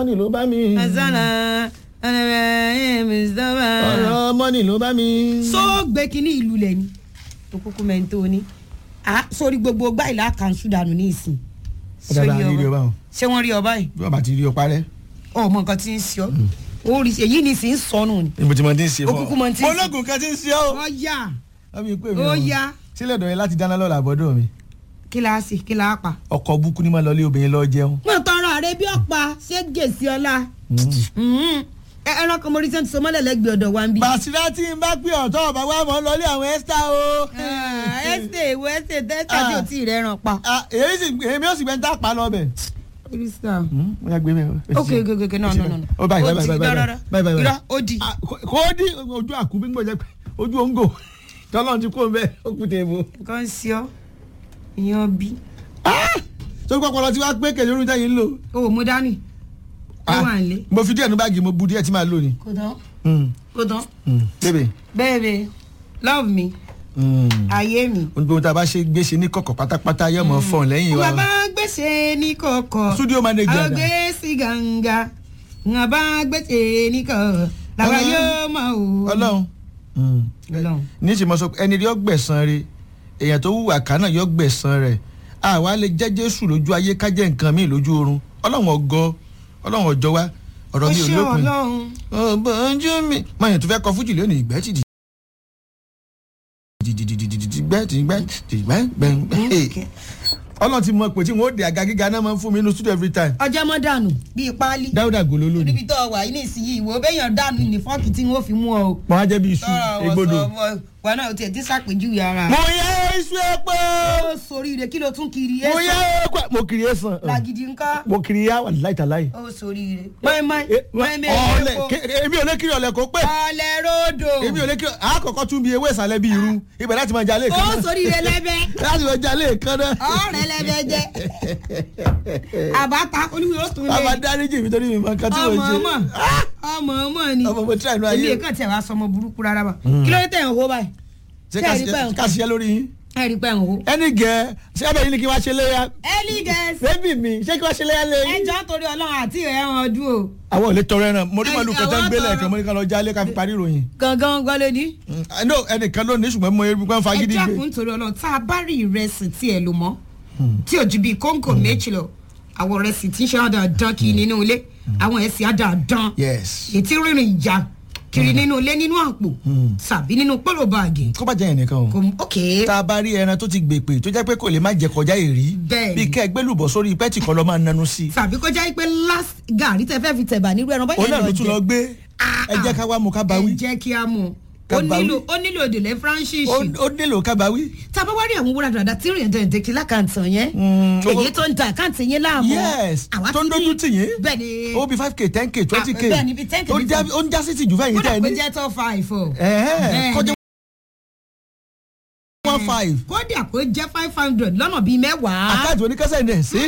mọ́nì ló bá mi. azana ẹnẹmẹ mùsùlùmá. ọ̀rọ̀ mọ́nì ló bá mi. so gbé kínní ìlú lẹ ni òkúkú mẹ́ńtò ni Ah, sórí gbogbo gbá ìlà kanṣu dànù ní ìsìn. Ó dára, Sórí rí rí ọba o. ṣé wọ́n rí ọba yìí bí wọ́n bá ti rí ọ parẹ́. ọmọ nǹkan tí ń ṣe ọ́ ó rí èyí ni sì ń sọnù ni. ibo tí mo ti ń ṣe fún ọ. Ó kúkú mọ tí ń ṣe. ológun kan ti ń ṣe ọ́. ó yá wọ́n mi pè mí. Ó o. yá. sílẹ̀ dọ̀yẹ láti dáná lọ́la àbọ̀dọ̀ mi. kí la ṣe kí la pa. ọkọ̀ búkú ni máa lọ lé obìnrin lọ jẹun. mo tọrọ rẹ bí ọ̀pá ṣé gèsì ọlá. ẹran kan mo rí sẹ́ńtì sọmọ́lẹ̀ lẹ́gbẹ̀ẹ́ ọ̀dọ̀ wa ń bí. bàṣírá tí n bá pè ọ̀tọ̀ ọ̀bà wa mọ̀ ń lọlé àwọn ẹ́sítà o. ẹsẹ̀ ìwé ẹsẹ̀ tẹ́sítà tí ò tí ì rẹ̀ ràn pa. Ah, èyí sì èmi ò sì gbẹ́ ń tà pa lọ bẹ̀. Krista. mo yà gbé mi. ok ok ok no no no. no. ó báyìí Ó báyìí di báyìí rárá. báyìí báyìí. Irọ́, ó di. Ah, kò kò ó di ojú àkúbí ń gbọ́dọ̀ pé ojú òǹgò tọ́lọ́run ti kó bẹ́ẹ̀ ó kú tèèbó. nǹkan ń ṣe ọ́ ìyẹn bí. sórí pọpọlọ tí wàá pé kèlè orí tẹ́yìn ń lò. o ò mú dání. ó wà ń lé. mo fi díẹ̀ nu báàgì mo bu díẹ̀ tí màá lò ni. kò tán Mm, kò tán. mm. bébè. baby love me Mm. ayé mi. ohun gbogbo tá a bá ṣe gbéṣe ní kọ̀kọ̀ pátápátá yóò mọ̀ fọ̀n lẹ́yìn wa. bàbá gbèsè ní kọ̀kọ̀. studio manager àwọn dà. gbèsè gàǹgà. bàbá gbèsè ní kọ̀kọ̀. làwa Ọlọ́run. yóò mọ̀ o. ọlọ́run. Mm. Ọlọ́run. níṣẹ́ mo sọ pé ẹni rí ọgbẹ̀sán rẹ̀ èèyàn tó wùwà kánà yọ gbẹ̀sán rẹ̀ àwa lè jẹ́ jésù lójú ayé kájẹ́ nǹkan míì lójú oorun ọlọ́run ọgọ́ ọlọ́run ọjọ́ wa ọ̀rọ̀ mi ò ṣé lópin. ọlọ́run. ọ̀bọ̀njú mi mọ̀yàn tó fẹ́ kọ fújì lónìí ìgbẹ́ ti gbẹ́ ti gbẹ́ ti gbẹ́ gbẹ́ ọlọ́run ti mọ pé tí wọ́n ó de àga gíga náà máa ń fún mi inú studio every time ọjọ́ mọ́ dànù bíi páálí. dáúdà gòló lónìí níbi tó wà yìí nísìnyí ìwò béèyàn dànù ní fọ́ọ̀kì tí wọ́n fi mú ọ o. wọn á jẹ́ bí iṣu egbodò. wọn náà tiẹ̀ ti ṣàpèjúwe ara. mo yẹ iṣu epo ó soríire kí ló tún kiri mo ẹ yẹ sọ epo mo kiri esan làgìdì ńkọ́ mo kiri ya wà láìtàláì. ó soríire. mọ́ẹ́mọ́ẹ́ mọ́ẹ́mẹ́ ọ̀lẹ̀ epo ké- èmi ò lè kiri ọ̀lẹ̀ kó pé ọ̀lẹ̀ ròdò èmi ò lè kiri àkọ́kọ́ tún bí ewé ìsàlẹ̀ bí irú ibẹ̀ láti máa jalè ó kan náà soríire lẹ́bẹ̀ láti máa jalè kan náà. ọ̀rẹ́ lẹ́bẹ̀ jẹ́ àbáta olúwe ó tún bàbá lé dáríjì mi torí mi máa ń kan tí mo ọmọ ṣe. ọmọ ọmọ ọmọ ni ọmọ mo tíra inú ayé. ilé kan tẹ̀ wá sọmọ burúkú rárá wa kí ló dé tẹ̀ ń hó báyìí ṣé ṣé ẹ rí pé nǹkan- ká ṣiṣẹ́ lórí yín. ẹ rí pé ń hó. ẹni gẹ̀ ṣé ẹbẹ̀ yín ni kí wá ṣe léyà. ẹlí gẹ̀ẹ́sì bébì mi ṣé kí wá ṣe léyà lẹ́yìn. ẹjọ́ torí ọlọ́run àti ẹ̀wọ̀n ọdún o. àwọn ò lè tọrọ ẹran mo rí Ẹ- màlúù kan tó ń àwọn gbélé tọrọ. ẹ̀kan mo ní ká lọ jálé ká fi parí ìròyìn. gangan gbọ́lé ní. Mm, I know ẹnìkan ló ní ṣùgbọ́n mo rí pé ń fagídí ẹjọ́ gbé. kún torí ọlọ́run tá a bá rí ìrẹsì tí ẹ lò mọ́ tí ò ju bíi kóńkò méjì lọ àwọn ìrẹsì tí ń ṣe àdàdán kiri nínú ilé àwọn ẹ̀sìn àdàdán yes. ètí rìnrìn ìjà kiri nínú ilé nínú àpò tàbí nínú pọ́lọ̀ báàgì. kó bá jẹ́ yẹn nìkan o. kò ok tá a bá rí ẹran tó ti gbèpè tó jẹ́ pé kò lè má jẹ kọjá èrí Bẹ́ẹ̀ni. bí kẹ́ ẹ gbẹ́lùbọ̀ sórí pẹ́ẹ́tì kan lọ́ máa nanú sí i. tàbí kó jẹ́ pé last gàrí tẹ fẹ́ fi tẹ̀bà nírú ẹran òun náà ló tún lọ gbé Ah, ẹ jẹ́ ká wá mu ká bá ẹ wí jẹ́ kí a mú Ká ó bá wí. nílò ó nílò òdìlẹ̀ francis ó ó nílò ká bá wí. tàbá wá rí àwọn wúrà dàda tí ìrìn dẹ̀dẹ̀ kí lákàntàn yẹn Mm, èyí ó- tó ń da àkáǹtì yẹn láàmú yes àwa tó ń ti ní- dójú tì yín bẹ́ẹ̀ ni ó bí five k ten k twenty k Ah, bẹ́ẹ̀ ni bí 10K ó bí já- five. ó ń já sí tìjú fẹ́yìn kódà tẹ́ ẹ pé ní jẹ́ tó five o Ẹ̀hẹ́n, Bẹ́ẹ̀ kọjá ni. one five kódà pé jẹ́ five hundred lọ́nà bíi mẹ́wàá. àkáǹtì oníkẹ́sẹ̀ ní ẹ̀ sí.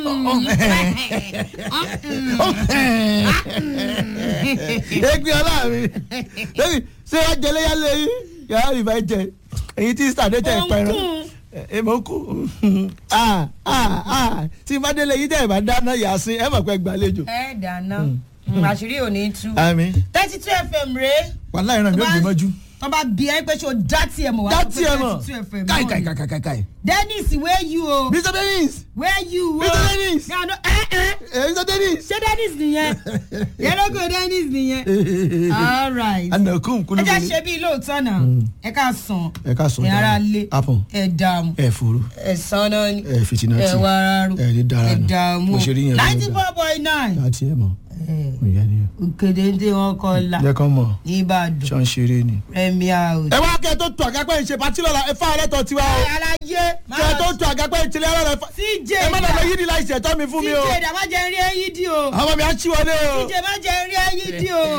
ẹgbẹ́ ọlá mi lórí ṣé wàá jẹ léyà lẹ́yìn yàrá ìfà jẹ èyí tí sàdé tẹ̀ pẹ̀rọ ẹ mọ̀ kú ah ah ah tí bá délé yìí tẹ̀ bá dáná yà sí ẹ mọ̀ pé gbàlejò. ẹ dáná àṣírí ò ní tú. àmì thirty two fm rèé wàhálà ìran mi ò gbé mọ́jú. tó bá bí ẹ pé ṣé o dá tiẹ̀ mọ̀ wá dá sọ pé tiẹ̀ mọ̀ 32 FM káì náà káì ni. káì káì káì. dennis where you o mr dennis where you o. Mr. Dennis. Gano- ẹ ẹ eh, mr dennis. ṣé dennis nìyẹn yẹlógo dennis nìyẹn. all right. anakum ẹ kúlú já ṣe bí lóòótọ́ náà ẹ ká sàn ẹ ká sọ ẹ ara lé apọn ẹ dààmú ẹ fòrò ẹ sanná ni ẹ fìtínà ẹ tí wá ara rú ẹ ní dára ẹ nù. dààmú bó ṣe rí yẹn ló ń ninety gbà. four point nine láti ẹ mọ òye ni òkèdè ń dé wọn kọ la jẹ kán mọ nìbàdàn ṣọ ń ṣeré ni. premier house. ẹ wá kẹ́ ẹ tó tó àgápẹ́ ìṣe pàtí lọ́la ẹ fá ọlẹ́tọ̀ tiwa o aláyé kẹ́ ẹ tó tó àgápẹ́ ìṣẹ̀lẹ̀ ọlọ́la ẹ fá cj ẹ má dàgbà yídì láì ṣẹ̀tọ́ mi fún mi o cj dàmájẹ rí ẹyí dí o àwọn mi á ṣí wọlé o. cj má jẹ rí ẹyí dí o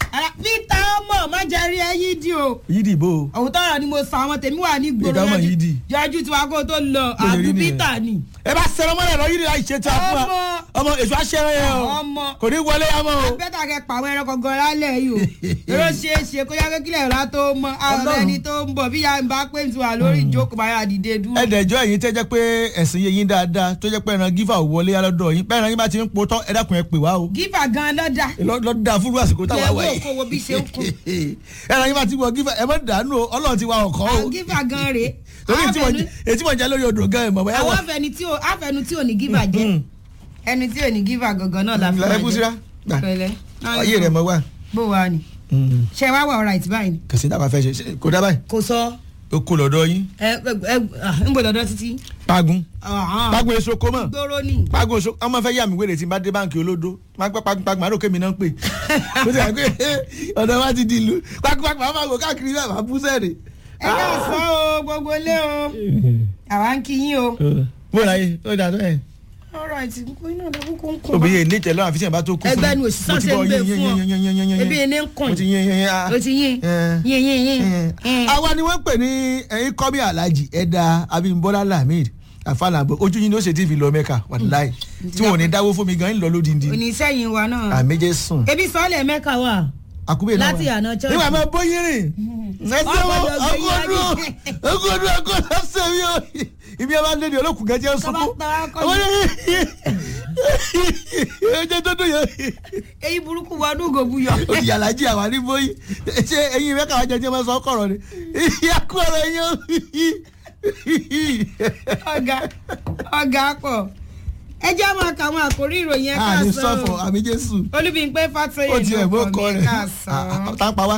peter ọmọ má jẹ́ rí ẹ yídì o yìí dìbò òótọ́ ọ̀rọ̀ ni mo sọ àwọn tèmi wà ní gbòòrò Peter ọmọ Yídì. yọjú tiwa kó tó lọ Bó ṣe rí àbú nìyẹn. peter ni. ẹ bá sẹ̀rọ̀ mọ́lẹ̀ lọ yìí ni láì ṣe tí a fún wa Ọmọ. ọmọ èso aṣẹ́rẹ́ yẹn o Ọmọ. kò ní wọlé yàmọ́ o. bẹ́tà kẹ pa àwọn ẹranko gan lálẹ́ yìí o èrò ṣeé ṣe kó yá kékeré ọ̀la tó mọ àwọn Ọlọ́run. ẹni tó ń bọ̀ bí ya ń bá pé tí wà lórí ìjókòó bá yà dìde dúró. ẹ̀dẹ̀jọ́ ẹ̀yin tẹ́ jẹ́ pé ẹ̀sìn yẹn yín dáadáa tó jẹ́ pé ẹran gífà ò wọlé yá lọ́dọ̀ yín pẹ́ẹ́ran yín bá ti ń po tán ẹ dákun ẹ pè wá o gífà gan lọ́dà lọ́dà fúru àsìkò táwa lẹ́wọ́ wà yìí òkòwò bí ṣe ń kú ẹran yín bá ti wọ gífà ẹ má dànù o ọlọ́run ti wa ọkọ̀ o àwọn gífà gan rèé torí Àwọn tí mo afẹnu- jẹ etí mo jẹ lórí odò gan ẹ̀ mọ̀ bóyá àwọn wà. afẹni tí ò afẹnu tí ò ní gífà jẹ ẹni tí ò ní gífà gangan náà la fi ẹ máa kú síra gbà pẹ̀lẹ́ ayé rẹ̀ mọ̀ wá. bó wa ni ṣe wá wà ọ̀rá ìtìbáyìí ni kàsí náà bá fẹ́ ṣe ṣe- kò dá báyìí kò sọ ó kó lọ́dọ̀ yín ẹ ẹ ẹ ń bọ̀ lọ́dọ̀ títí. pagun pagun èso kó mọ̀ gbóró ni. pagun èso ọmọ fẹ́ yà mí wèrè tí n bá dé báǹkì olódó pagun pagun pagun àrò kémi náà ń pè ó ti rà pé ọ̀dọ̀ wa ti di ìlú pagun pagun àwọn àgọ́ káàkiri náà máa bú sẹ́ẹ̀rì. ẹ yà sọ o gbogbo ilé o àwa ń kí yín o. bó ra yé ó dà tó ẹ̀. ọ̀rọ̀ àti kókó iná ọ̀dọ̀ kókó ń kún. òbí yẹn ní tẹ̀lé àwọn àfihàn bá tó kú fún mi. ẹgbẹ́ nu òṣìṣẹ́ ṣe ń gbé fún ọ ebi ẹni ń kùn mo ti yín yín yín o ti yín yín yín yín. àwa ni wọ́n pè ní ẹ̀yin kọ́mí alhaji ẹ̀dá abimbola lamid afalabo ojú yín ló ṣe tí fi lọ mẹ́ka wàláì tí wọn ò ní dáwó fún mi gan ń lọ lódìndí oníṣẹ́yìn wa náà. àméjẹ sùn ebi sọ́ọ̀lẹ̀ mẹ́ka wà. àkúbẹ̀ náà Láti àná church. nígbà máa bóyin rìn ẹsẹ̀ wo Ọgbọ́dọ̀ gbé yín ọgọ́dún wájú. ọgọ́dún ọgọ́dún ọ̀sẹ̀ mi ò ibi ẹ bá lé ní olókùn gẹ́gẹ́ jẹ́ sunkún Tọ́ba tọ́ba kọ́ ọmọ yẹn ẹjẹ tó dùn yẹn èyí burúkú wa ọdún ògòbù yọ. olùyàlájì àwa ní bóyin ṣé ẹyin mẹ́ka wájú ẹjẹ máa sọ ọkọ̀rọ̀ ni ìyá kọ̀rọ̀ yẹn ọ̀gá ọ̀gá pọ̀ ẹ jẹ́ àwọn àkàwọn àkórí ìròyìn ẹ̀ka àní sọ sọ̀fọ̀ àmì jésù olúbíńpé fàtọ́yè ó ti ẹ̀ mọ́ kọ rẹ̀ ká sọ. tá a pa wá.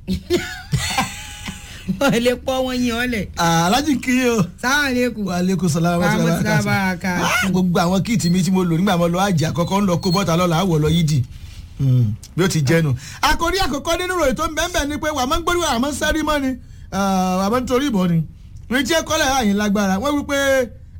wọ́n lè pọ́ wọn yín ọ̀lẹ̀ alájì kiri o sáwọn lẹ́kùn. wàhálẹ́kùn sọlá wa ti Wa wà ti lákàtà bá a kà sí. gbogbo àwọn kíìtì mi tí mo lò nígbà mo lọ àjẹ àkọ́kọ́ ń lọ kó bọ́ta lọ́la àwọ̀ lọ yídì bí ó ti jẹnu. àkòrí àkọ́kọ́ nínú ròyìn tó ń bẹ́ẹ̀ ni pé wà á máa ń gbórí wà á máa ń sẹ́rí mọ́ ni wà á máa ń torí ìbọn ni. ní tí ẹ kọ́lẹ̀ àyìn lágbára wọ́n wí pé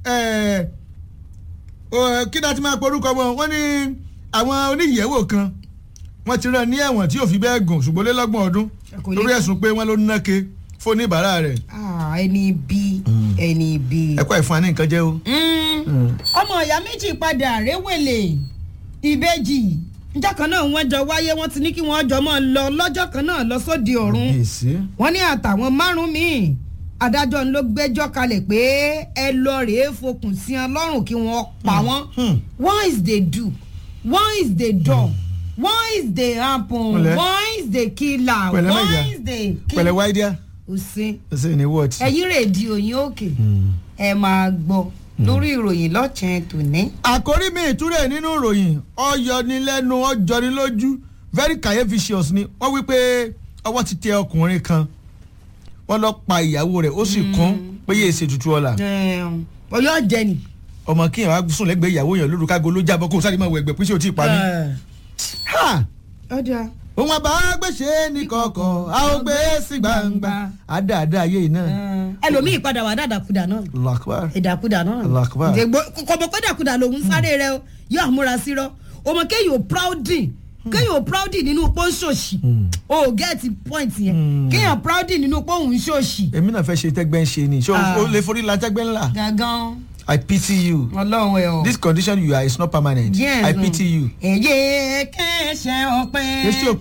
kí náà ti máa porúkọ wọn wọ́n ní àwọn oníyẹ̀wò kan wọ́n ti rán ní ẹ̀wọ̀n tí ò fi bẹ́ẹ̀ gùn ṣùgbọ́n lé lọ́gbọ̀n ọdún Kò lè- lórí ẹ̀sùn pé wọ́n ló ń náke fún oníbàárà rẹ̀ Ah, ẹni bí ẹni bí. ẹ̀kọ́ ìfún wa ní nǹkan jẹ́ o. ọmọ ìyá méjì padà réwèlè ìbejì njọ́ kan náà wọ́n jọ wáyé wọ́n ti ní kí wọ́n jọ máa lọ lọ́jọ́ kan náà lọ sóde ọ̀run èsì. wọ́n ní àtàwọn márùn-ún míì adájọ́ ló gbẹ́jọ́ kalẹ̀ pé ẹ lọ rèé fokùn sí wọn lọ́rùn kí wọ́n pa wọ́n Hmm. one is the do one is the done one is the happen Pẹ̀lẹ́. one is the killer Pẹ̀lẹ́ one Maija. is the pẹ̀lẹ́ wáídíà òsín ṣe ní wọ́ọ̀tì. ẹ̀yìn rédíò yín òkè ẹ máa gbọ́ lórí ìròyìn lọ́chẹ̀ẹ́ tòní. àkórí mi ìtúrẹ̀ nínú ìròyìn ọyọnilẹ́nu ọjọnilójú very capricious ni wọ́n wí pé ọwọ́ ti tẹ ọkùnrin kan wọ́n lọ pa ìyàwó rẹ̀ ó sì kún pé yéé ṣe tutù ọ̀la Ẹ̀ẹ̀m, ọyọ́ jẹ ni. ọmọ kíyàn wá sùn lẹ́gbẹ̀ẹ́ ìyàwó yẹn lóru kágo ló jábọ́ kó sáré máa wọ ẹgbẹ́ pé ṣé o ti pa mí. Ha! ọjà òun àbá gbèsè ní kọ̀ọ̀kan a ó gbé sí gbangba àdáadáa ayé yìí náà. ẹlòmíì padà wà dàdàkudà náà lakbar ìdàkudà náà Allahu Akbar. kọ̀bọ̀ pé dàkudà lòun sáré rẹ o yóò àmúra sí rọ ọmọ kéèyàn ò proudin kéèyàn ò proudin nínú pọ́ńṣọ̀ṣì o ò gẹ́ẹ̀tì point yẹn kéèyàn proudin nínú pọ́ùn ṣọ̀ṣì. èmi náà fẹ́ ṣe tẹ́gbẹ́ ń ṣe ni ṣé Ah. o lè forí la tẹ́gbẹ́ ńlá gangan i pity you ọlọ́run ẹ̀ o. this condition you are is not permanent Yes, i o. pity you. èyí kẹ́sẹ̀ ọ̀pẹ. Kristi ò